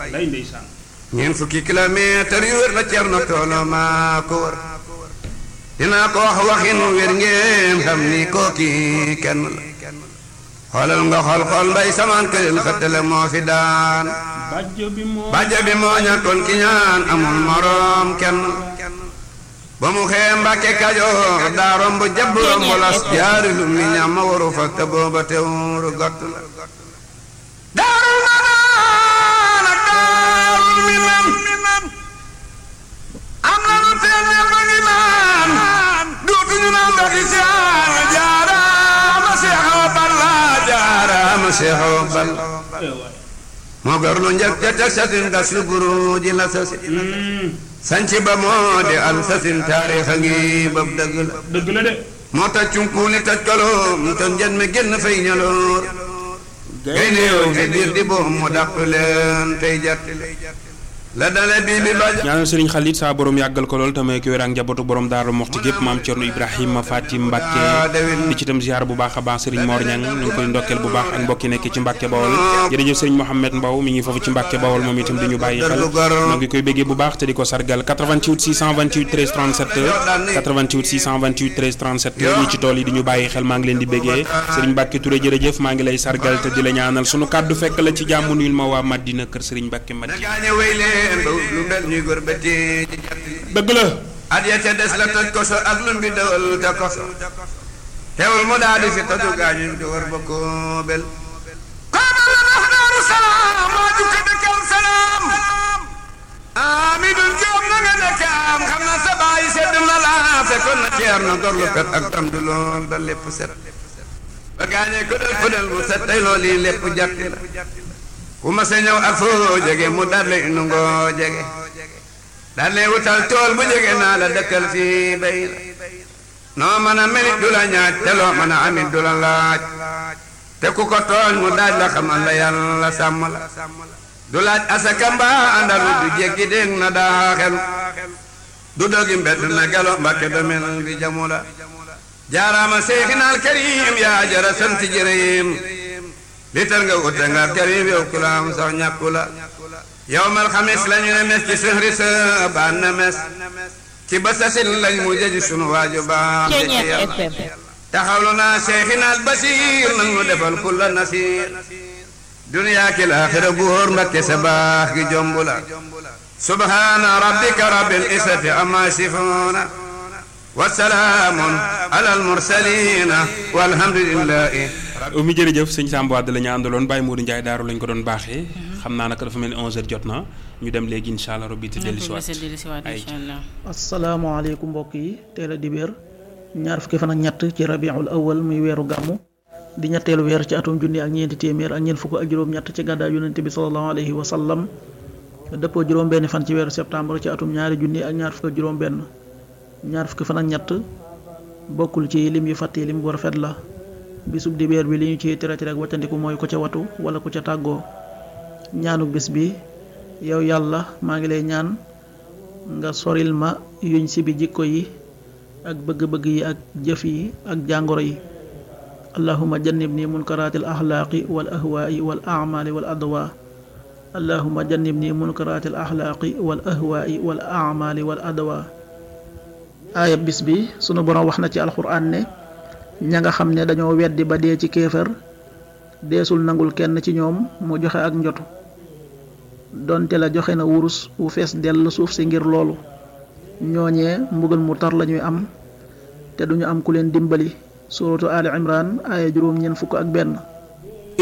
lay ndeysaan ñeent fukki kilomètre yu wër la Cerno Toolo maa ko wër dinaa ko wax waxin wér ngeen xam ni kooki kenn la xoolal nga xool xool mbay samaan këlil xëttale moo fi daan bàjjo bi moo bàjjo bi moo ñàkkoon ki ñaan amul moroom kenn ba mu xee mbàkke kajoor daa romb jabb romb las jaari lu mi ñam ma waru fa te booba teewuru gott la daarul manaan ak daarul minan am na lu teel ñëpp a ngi naan dootuñu naan ndoxi saan jaaraama Seex Awa Balla jaaraama Seex Awa Balla eh waay moo gor lu njëkk ca teg satin gas lu buru ji la sasi sanci ba moo di al sasin taarix a ngi bab dëgg la dëgg la de moo tax cunkuuli taj kaloom te njën mi génn fay ñaloor gaynde yow fi biir di boom mu dàq leen tey jatti la dale bii bi ba ñaanal sëriñ Xalit saa borom yàggal ko lool tamay ko wér ak njabootu borom daaru moxti gépp maam Cerno Ibrahima Fatim Mbàkke di ci itam ziar bu baax a baax sëriñ Mor Ñang ñu ngi koy ndokkeel bu baax ak mbokki nekk ci Mbàkke Bawol jërëjëf sëriñ Mohamed Mbaw mi ngi foofu ci Mbàkke Bawol moom itam di ñu bàyyi xel ñoo ngi koy béggee bu baax te di ko sargal 88 628 13 37 88 628 13 37 ñi ci tool yi di ñu bàyyi xel maa ngi leen di béggee sëriñ Mbàkke Touré jërëjëf maa ngi lay sargal te di la ñaanal sunu kàddu fekk la ci jàmm nuyul ma waa Madina kër sëriñ Mbàkke Madina gaañe wéy leen ba lu mel ñuy góor ba tee ci jatti dëgg la at ya ca des la toj koso ak lu mbi dawal te koso teewul mu daal di fi toju gaañu di war ba koobel koobel la ndax daaru salaam moo jukka dëkkal salaam amidun joom na nga nekkaam xam na sa baay sedd na la fekkoon na ceer na gorlu pet ak tam du lool ba lépp set ba gaañee ko del fëdel mu set tey lool yi lépp jatti la ku ma sa ñëw ak foo jege mu daal lay nu ngoo jege daal lay wutal tool bu jege naa la dëkkal fii bay la noo mën a melit du la ñaaj te loo mën a amit du la laaj te ku ko tooñ mu daaj la xamal la yàlla sàmm la du laaj asaka mbaa àndalu du jéggi dégg na daa xelu du dogi mbett na gelo mbakke domel bi jamu la jaaraama seexinaal karim yaa jara sant jërëyim li tar nga wute nga karim yow kulaam sax ñàkku la yow mal xamis lañu ne mes ci sëhri sa baan na mes ci ba sasin lañ mu jëji sunu waaju baax de ci yàlla taxawlu naa seexinaal basiir nag mu defal kulla nasiir duniyaa ki laaxira góor mbakke sa baax gi jomb la subhaana rabbika rabbil izzati amma yasifuuna wa salaamun alal mursaliina walhamdulillahi mi jërëjëf sëñ Samba Wade la ñu àndaloon Baye Modou Ndiaye daaru lañ ko doon baaxee xam naa nag dafa mel ni 11h jot na ñu dem léegi incha allah robbi te dellusiwaat ay incha allah asalaamaaleykum mbokk yi teel a dibéer ñaar fukki fan ak ñett ci rabiul awal muy weeru gàmmu di ñetteelu weer ci atum junni ak ñeenti téeméer ak ñeent fukk ak juróom-ñett ci gàddaay yonente bi salallahu alayhi wa sallam dëppoo juróom-benn fan ci weeru septembre ci atum ñaari junni ak ñaar fukk ak juróom-benn ñaar fukki fan ak ñett bokkul ci lim yu fàtte lim bu rafet la bisub dibéer bi li ñu ciy tere tere ak wàccandiku mooy ku ca watu wala ku ca tàggoo ñaanu bis bi yow yàlla maa ngi lay ñaan nga soril ma yuñ si bi jikko yi ak bëgg-bëgg yi ak jëf yi ak jàngoro yi allahuma jannib ni munkaraati al axlaaqi wal ahwaai wal amali wal adwa allahuma jannib ni munkaraati al axlaaqi wal ahwaai wal amali wal adwa aaya bis bi sunu borom wax na ci alxuraan ne ña nga xam ne dañoo weddi ba dee ci kéefër deesul nangul kenn ci ñoom mu joxe ak njotu donte la joxe na wurus wu fees dell suuf si ngir loolu ñooñee mbugal mu tar lañuy am te duñu am ku leen dimbali suratu ali imran aaya juróom ñeent fukk ak benn